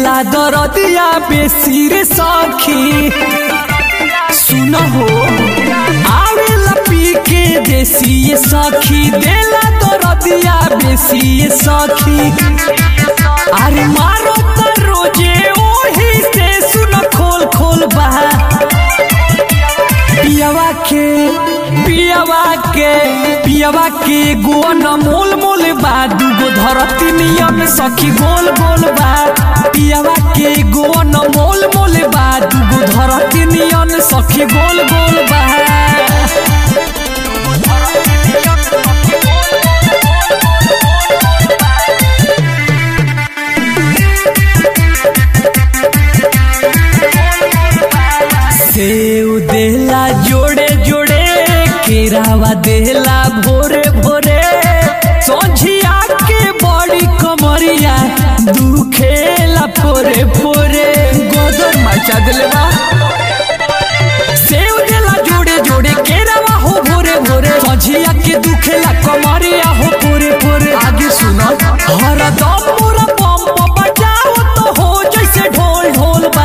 देला दरदिया बेसी रे सखी सुन हो आवेला पी के देसी ये सखी देला दरदिया बेसी ये सखी अरे मारो त रोजे ओही से सुन खोल खोल बा पियावा के पियावा के पियावा के गोन मोल मोल बा दूगो धरती नियम सखी गोल गोल बा पियावा के गोन मोल मोल बा दूगो धरती नियम सखी गोल गोल बा सेव देला जोड़े जोड़े केरावा देला भोरे भोरे सोझिया के बड़ी कमरिया दुखेला पोरे पोरे गोदर मचा दिले बा सेव देला जोड़े जोड़े केरावा हो भोरे भोरे सोझिया के दुखेला कमरिया हो पोरे पोरे आगे सुनो हरदम पूरा पंप बजाओ तो हो जैसे ढोल ढोल बा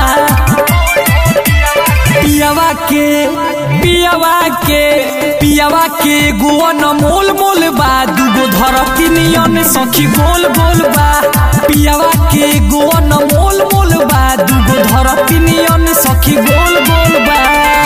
पियावा के पियावा के पियावा के गोवन मोल मोल बा दूगो धरती नियन सखी गोल गोल बा पियावा के गोवन मोल मोल बा दूगो धरती नियन सखी गोल गोल बा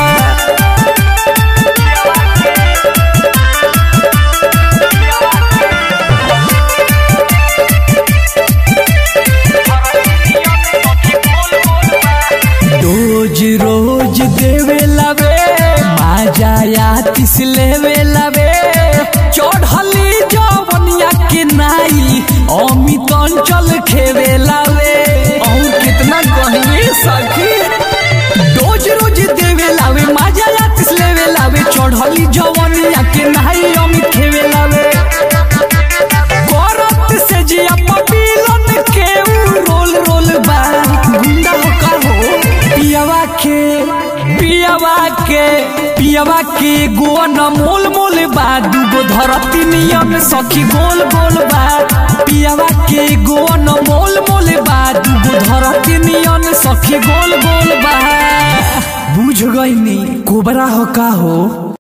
रोज रोज देवे लवे माजा या तिस लेवे लवे चढ़ली जवनिया के नाई अमित अंचल खेवे लवे और कितना गहने सखी रोज रोज देवे लावे माजा या तिस लेवे लावे चढ़ली जवनिया के नाई अमित खेवे लावे करत से जिया पपीलन के उ रोल रोल बा गुंडा हो का हो पियावा के पियावा के पियावा के गोन मोल मोल बा दूगो धरती नियम सखी गोल गोल बा पियावा के गोन मोल मोल बा दूगो धरती नियम सखी गोल गोल बा बुझ गई नी कोबरा हो का हो